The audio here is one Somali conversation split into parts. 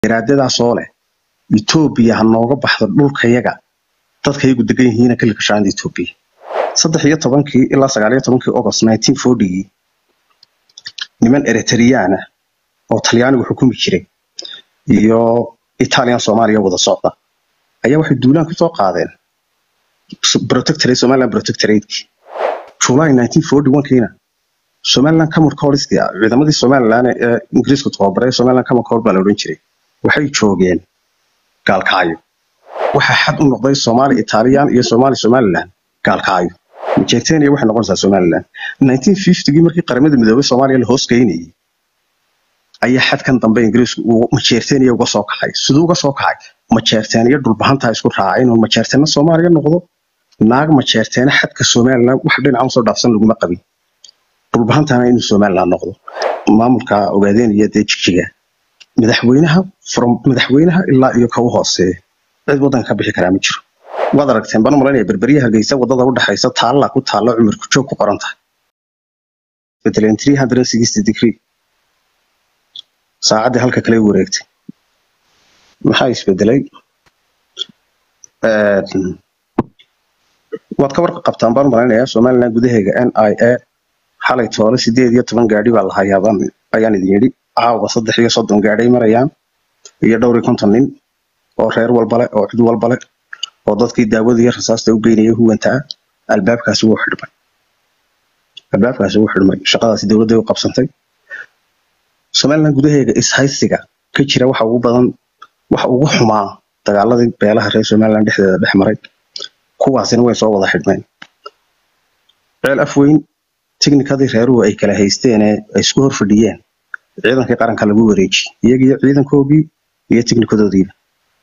garaadadaasoo leh etoobiya ha nooga baxdo dhulkayaga dadkayagu degan yihiina kalika shaanda etoobiya saddex iyo tobankii ilaa sagaal iyo tobankii august nineteen fortygii niman eritreyaan ah oo talyaanigu xukumi jiray iyo italian soomaaliya wada socda ayaa waxay duulaan ku soo qaadeen protectorate somaliland protectoratekii july nineteen forty one-kiina somaliland common corpstii ciidamadii somaliland ee ingiriisku tababaray somaliland common corps baa la odhan jiray waxay joogeen gaalkacyo waxaa xad u noqday somali italian iyo somali somaliland gaalkacyo majeertenia waxay noqonaysaa somaliland nineteen fiftygii markii qaramada midoobay soomaaliya la hoos geynayay ayaa xadkan dambe ingiriisku uu majeertenia uga soo kacay siduu uga soo kacay majeerteeniyo dhulbahantaa isku raacay inuu majeerteena soomaaliya noqdo naag majeerteena xadka somaliland wax dhinaca usoo dhaafsan laguma qabin dhulbahantana inuu somaliland noqdo maamulka ogaadeenaya dee jigjiga madaxweynaha from madaxweynaha ilaa iyo ka u hooseeya cid waddanka ka bixi karaa ma jiro waad aragteen baan u malaynaya berberyaha hargeysa wadada u dhaxaysa taalla ku taalla cumarku joog ku qoran tahay bedeleen three hundred sixty degree saacaddii halka kale wareegtay maxaa isbedelay waad ka warqa qabtaan baan u malaynayaa somaliland gudaheega n i a xalay toole sideed iyo toban gaadhi baa la hayaabaan ayaan idin yidhi caawa saddex iyo soddon gaadhay marayaan iyo dhowr iyo konton nin oo reer walbale oo cid walbale oo dadkii daawada iyo rasaasta u geynaya huwantaa albaabkaasi wuu xidhmay albaabkaasi wuu xidhmay shaqadaasi dowladday u qabsantay somaliland gudaheega ishaysiga ka jira waxa ugu badan waxa ugu xumaa dagaaladii beelaha reer somaliland dhexdeeda dhex maray kuwaasina way soo wada xidhmeen ceel afweyn tiknikadii reeruhu ay kala haysteen ee ay isku hor fadhiyeen ciidankii qaranka lagu wareejiyey iyagiyo ciidankoogii iyo tiknikadoodiiba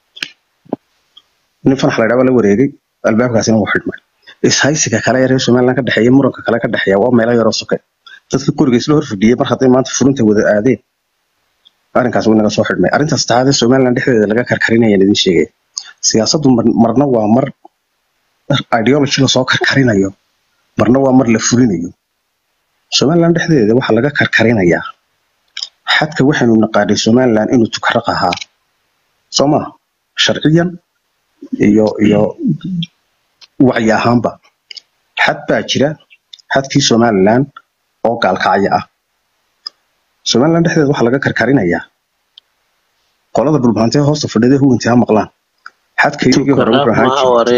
nin fanax la ydhaa baa la wareegay albaabkaasina wuu xidhmay ishaysiga kale ee reer somaliland ka dhexeeya muranka kale ka dhexeeya waa meelo yaroo soke dadka guriga isla hor fadhiyey mar hadday maanta furinta wada aadeen arrinkaas wuu naga soo xidhmay arrintaas taade somaliland dhexdeeda laga karkarinayaan idin sheegaya siyaasaddu marna waa mar ideology lasoo karkarinayo marna waa mar la fulinayo somaliland dhexdeeda waxaa laga karkarinayaa xadka waxaynu naqaanay somaliland inuu tukaraq ahaa soo maa sharciyan iyo iyo wacyi ahaanba xad baa jira xadkii somaliland oo gaalkacyo ah somaliland dhexdeeda waxaa laga karkarinayaa qolada dhulbahantee hoosta fadhida huwantii ha maqlaan xadkaygii hore wuxuu ahaan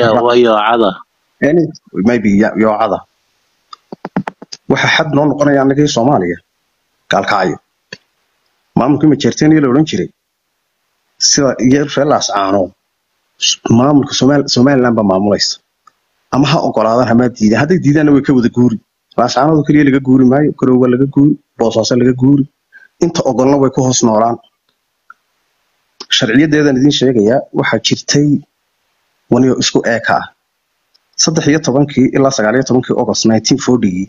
jiray maybe yoocada waxa xad noo noqonaya annagii soomaaliya gaalkacyo maamulkii majeerteniya la odhan jiray sida iyo reelaas caano maamulka somaliland baa maamulaysa ama ha ogolaadaan hamaa diidaan hadday diidaanna way ka wada guuri laascaanooda keliya laga guuri maayo garowga laga guuri boosaaso laga guuri inta ogolna way ku hoos noolaan sharciyadeedan idin sheegayaa waxaa jirtay waniyo isku eeka ah saddex iyo tobankii ilaa sagaal iyo tobankii august nineteen fortygii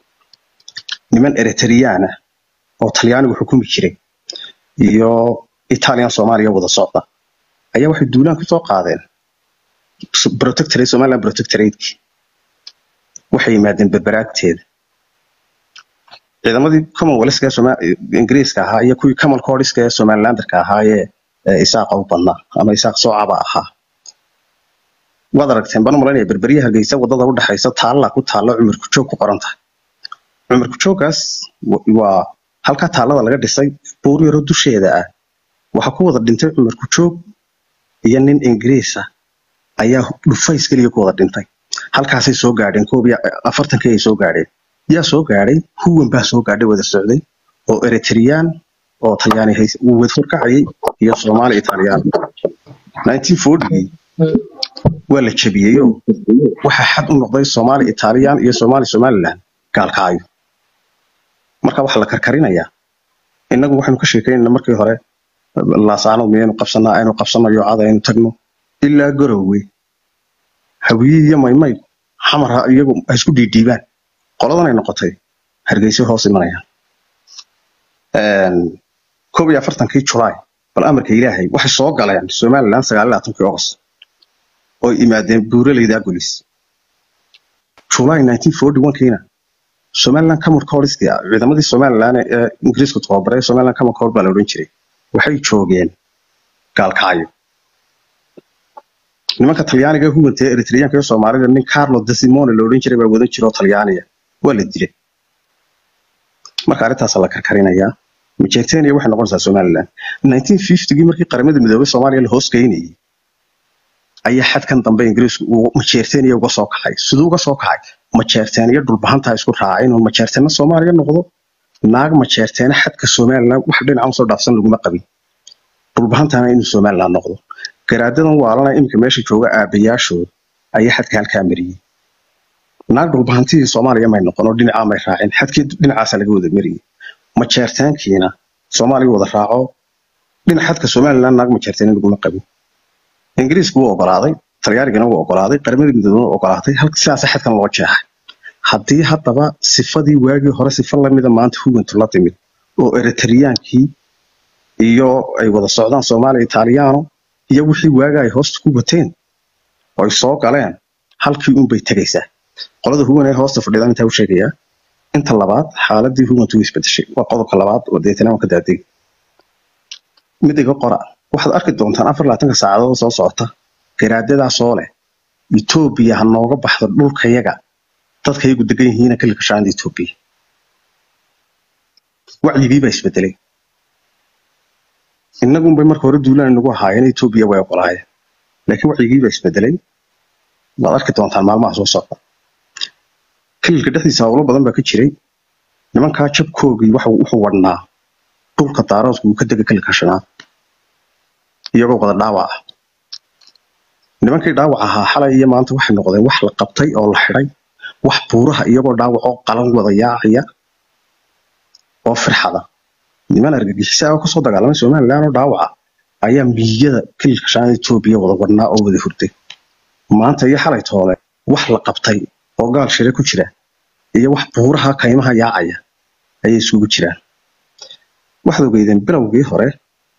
niman eritreyaan ah oo talyaanigu xukumi jiray iyo italian soomaaliya wada socda ayaa waxay duulaan ku soo qaadeen protectorate somaliland protectoratekii waxay yimaadeen berberaagteeda ciidamadii commonwealthka ee ingiriiska ahaa iyo kuwii common corpska ee somalilanderka ahaa ee isaaqa u badnaa ama isaaq soocaba ahaa waad aragteen baan u malaynaya berberyaha hargeysa wadada u dhaxaysa taalla ku taalla cumarku joog ku qoran tahay cumarku jooggaas waa halkaa taallada laga dhisay buur yaro dusheeda ah waxaa ku wada dhintay cumarku joog iyo nin ingiriisa ayaa dhufays keliya ku wada dhintay halkaasay soo gaadheen koob iyo afartankii ay soo gaadheen yaa soo gaadhay huwan baa soo gaadhay wada socday oo eritreyaan oo talyaani uu wadhor kacayay iyo soomaali italiyaan nineteen fortygii waa la jabiyey oo waxaa xad u noqday soomaali italiyaan iyo soomaali somaliland gaalkacyo marka waxaa la karkarinayaa innagu waxaynu ka sheekaynayna markii hore laasaano miyaynu qabsanaa aynu qabsano yoocada aynu tagno ilaa garowe hawiyihii iyo maymay xamar iyagu ha isku dhiidhiibaan qoladanay noqotay hargeysa hoos imanayaan koob iyo afartankii julaay bal amarka ilaahay waxay soo galeen somaliland sagaal iyo labaatankii august oo imaadeen buuraleyda agolis july nineteen forty one-kiina somaliland common corpstii ciidamadii somaliland ee ingiriisku tababaray somaliland common corps baa la odhan jiray waxay joogeen gaalkacyo nimanka talyaaniga huganta ee eritreyaanka iyo soomaalida nin carlo desimone la odhan jiray baa wadan jira oo talyaaniya waa la dilay marka arrintaasa la karkarinayaa majeerteniya waxay noqonaysaa somaliland nineteen fiftygii markii qaramada midoobay soomaaliya la hoos geynayay ayaa xadkan dambe ingiriisku uu majeerteniya uga soo kacay siduu uga soo kacay majeerteeniya dhulbahantaa isku raacay inuu majeerteena soomaaliya noqdo naag majeerteena xadka somaliland wax dhinaca usoo dhaafsan laguma qabin dhulbahantana inuu somaliland noqdo garaadadan waalana iminka meesha jooga aabayaashooda ayaa xadka halkaa mariyey naag dhulbahantihii soomaaliya may noqon oo dhinacaa may raacin xadkii dhinacaasa laga wada mariyey majeertaankiina soomaaliya wada raaco dhinac xadka somaliland naag majeerteena laguma qabin ingiriisku wuu ogolaaday talyaanigana wuu ogolaaday qaramada midoobena wuu ogolaatay halka sidaasa xadkan loo jeexay haddii haddaba sifadii waagii hore sifa lamida maanta hugantu la timid oo eritreyaankii iyo ay wada socdaan soomaaliya italiyaano iyo wixii waaga ay hoosta ku wateen oo ay soo galeen halkii unbay tegaysaa qolada hugan ee hoosta fadhida intaa u sheegayaa inta labaad xaaladii hugantu way isbedeshay waa qodobka labaad oo deetana waan ka daadeg mid iga qora waxaad arki doontaan afar labaatanka saacadood soo socota garaadadaasoo leh etoobiya ha nooga baxdo dhulkayaga dadka iyagu degan yihiina kalika shaanda etoobiya wacyigii baa isbedelay innagunbay marka hore duulaan inagu ahaayeen etoobiya way ogolaayeen laakiin wacyigii baa isbedelay waad arki doontaan maalmaha soo socda kililka dhexdiisa howlo badan baa ka jiray nimankaa jabkoogii wuxuu wadhnaa dhulka daaroodku uu ka dega kililka shanaad iyagoo wada dhaawac ah nimankii dhaawac ahaa xalay iyo maanta waxay noqdeen wax la qabtay oo la xidhay wax buuraha iyagoo dhaawacoo qalan wada yaacaya oo firxada niman argagixisa oo kasoo dagaalamay somaliland oo dhaawaca ayaa miyada kililka shanaad etoobiya wada wadhnaa oo wada hurday maanta iyo xalay toole wax la qabtay oo gaal shire ku jira iyo wax buuraha kaymaha yaacaya ayay isugu jiraan waxaad ogeydeen bilowgii hore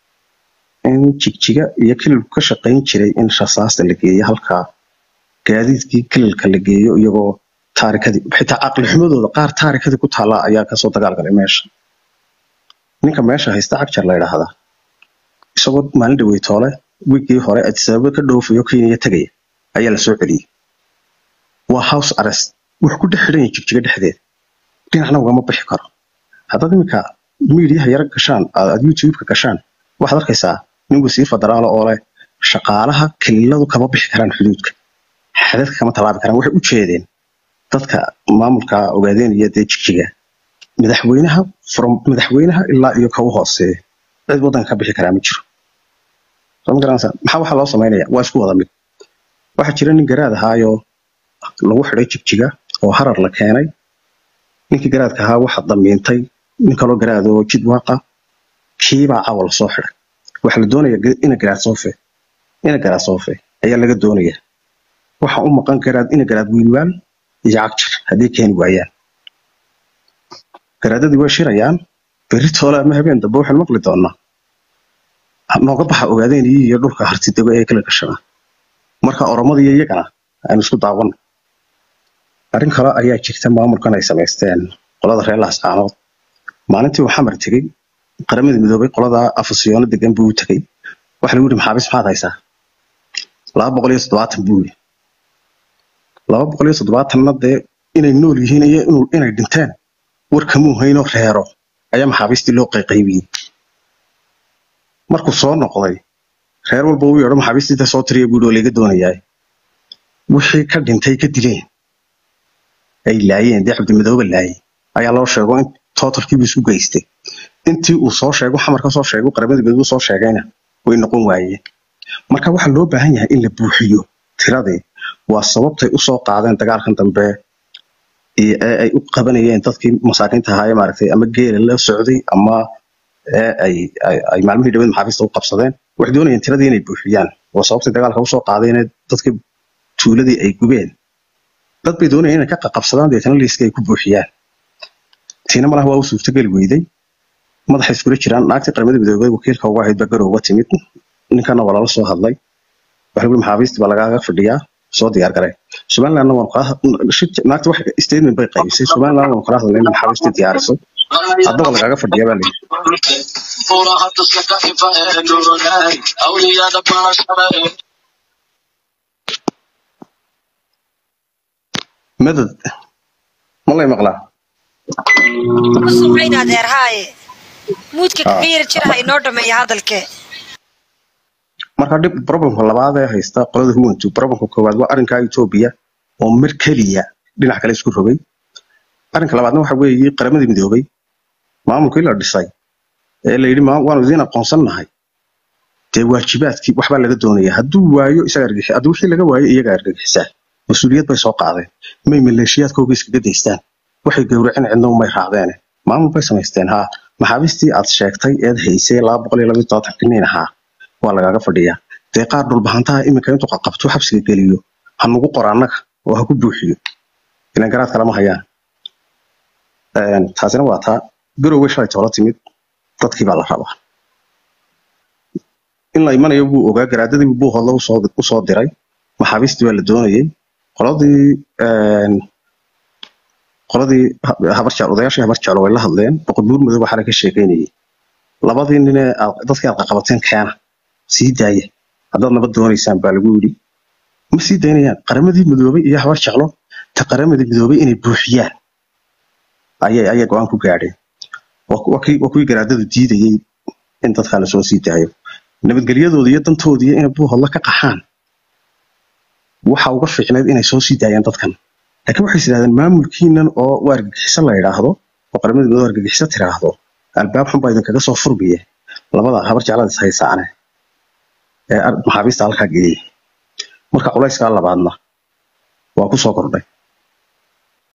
in jigjiga iyo kililku ka shaqayn jiray in rasaasta la geeyo halkaa gaadiidkii kililka la geeyo iyagoo taarikadii xitaa caqli xumadooda qaar taarikadii ku taallaa ayaa kasoo dagaalgalay meesha ninka meesha haysta cagjar la yidhaahdaa isagoo maalin dhaweytoole wiigii hore adisababa ka dhoofayo kenya tegaya ayaa la soo celiyey waa house arrest wax ku dhex xidhan yahay jigjiga dhexdeed dhinacna ugama bixi karo haddaad iminka miidiyaha yara gashaan aad youtube-ka gashaan waxaad arkaysaa nin wasiir federaala oo leh shaqaalaha kililadu kama bixi karaan xuduudka xadadka kama tallaabi karaan waxay u jeedeen dadka maamulka ogaadeen iyo dee jigjiga madaxweynaha from madaxweynaha ilaa iyo ka u hooseeya cid waddanka ka bixi karaa ma jiro soo ma garanaysaa maxaa waxaa loo samaynaya waa isku wada mid waxaa jira nin garaad ahaayoo lagu xidhay jigjiga oo harar la keenay ninkii garaadka ahaa waxa damiintay nin kaloo garaad oo jid waaqa kiibaa cawa la soo xidhay waxaa la doonaya ina garaad soofe ina garaad soofe ayaa laga doonaya waxa u maqan garaad ina garaad wiilwaal iyo cagjar haddii keeni waayaan garaadadii way shirayaan berri toole ama habeen dambe waxaynu maqli doonaa nooga baxa ogaadeen iyo dhulka hartidego ee kala gashanaa marka oromada iyo iyagana aynu isku daawana arrin kale ayaa jirta maamulkan ay samaysteen qolada reer laascaanood maalintii uu xamar tegey qaramada midoobay qolada afasiyoono degan buu u tegey waxa lagu yidhi maxaabiis maxaad haysaa laba boqol iyo toddobaatan buu yidhi laba boqol iyo toddobaatanna dee inay nool yihiin iyo inay dhinteen warkamuu haynoo reero ayaa maxaabiistii loo qayqaybiyey markuu soo noqday reer walba uu yeedho maxaabiistiita soo tiriya buu oo laga doonayaa wixii ka dhintay ka dileen ay laayeen dee cabdimadooba laayay ayaa loo sheego in totalkiibu isu geystay intii uu soo sheego xamar ka soo sheego qaramada midoobe soo sheegayna way noqon waayeen marka waxaa loo baahan yahay in la buuxiyo tiradii waa sababtay usoo qaadeen dagaalkan dambe ee ay u qabanayeen dadkii masaakiinta ahaa ee maaragtay ama geela la socday ama ee ay ay maalmihii dhaweed maxaabiista u qabsadeen waxay doonayeen tiradii inay buuxiyaan waa sababtay dagaalka usoo qaadeen dadkii tuuladii ay gubeen dad bay doonayeen inay ka qaqabsadaan deetana liiska ay ku buuxiyaan tiina malaha waa u suurtogeli weyday madaxa iskula jiraan naagtii qaramada midoobay wakiilka uga ahayd baa garowga timid ninkana waa lala soo hadlay waxa lagu maxaabiistii baa lagaaga fadhiyaa soo diyaar garay somalilandna waan kala naagta wax statement bay qaybisay somaliland waan kala hadlay in maxaabiistii diyaariso haddaba lagaaga fadhiya baa layidhi madad ma lay maqlaa ku samayn adeer haaye muudka Ah. kaga yar jira ha inoo dhameeya hadalkee marka dhib problemka labaad ee haysta qolada huwantu problemka koowaad waa arrinka etoobiya oo mar keliya dhinac kale isku rogay arrinka labaadna waxa weeye qaramadii midoobay maamulkii la dhisay ee la yidhi "Ma- waanu idiin aqoonsannahay dee waajibaadkii waxbaa laga doonaya hadduu waayo isaga argixi hadduu wixii laga waayo iyaga argagixisaa mas-uuliyad bay soo qaadeen may maleeshiyaadkooga iskaga daystaan waxay gowraceen cidna umay raacdeene maamul bay samaysteen haa maxaabiistii aad sheegtay eed haysay laba boqol iyo laba iyo todobaatan kiniin ahaa waa lagaaga fadhiyaa dee qaar dhulbahantaha iminka intuu qabto xabsiga geliyo ha nugu qora annaga oo ha ku buuxiyo ilan garaad kalama hayaan Een, taasina waa taa garowe shalay toola timid dadkii baa la rabaa in la imanayo buu ogaa garaadadii buu hodla usoo usoo diray maxaabiistii baa la doonayay qoladii een, qoladii ha- habar jecel odayaashii habar jecel way la hadleen boqor buur madow waxaa ka sheekeynayay labadii nin ee aad- dadkii aad qaqabateen keena sii daaya haddaad nabad doonaysaan baa lagu yidhi ma sii daynayaan qaramadii midoobay iyo habar jeclo ta qaramadii midoobay inay buuxiyaan ayay ayay go-aan ku gaadheen waa ku- waa kii- waa kuwii garaadadu diidayey in dadkaa lasoo sii daayo nabadgelyadooda iyo dantooda iyo inay buuhodla ka qaxaan waxa uga fiicneyd inay soo sii daayaan dadkan laakiin waxay yidhahdeen maamulkiinan oo waa argagixiso la yidhaahdo oo qaramada midoobay argagixiso tiraahdo albaab xun baa idinkaga soo furmiye labada habar jeclada is haysaane ee ar- maxaabiista halkaa geeyey marka culayskaa labaadna waa ku soo kordhay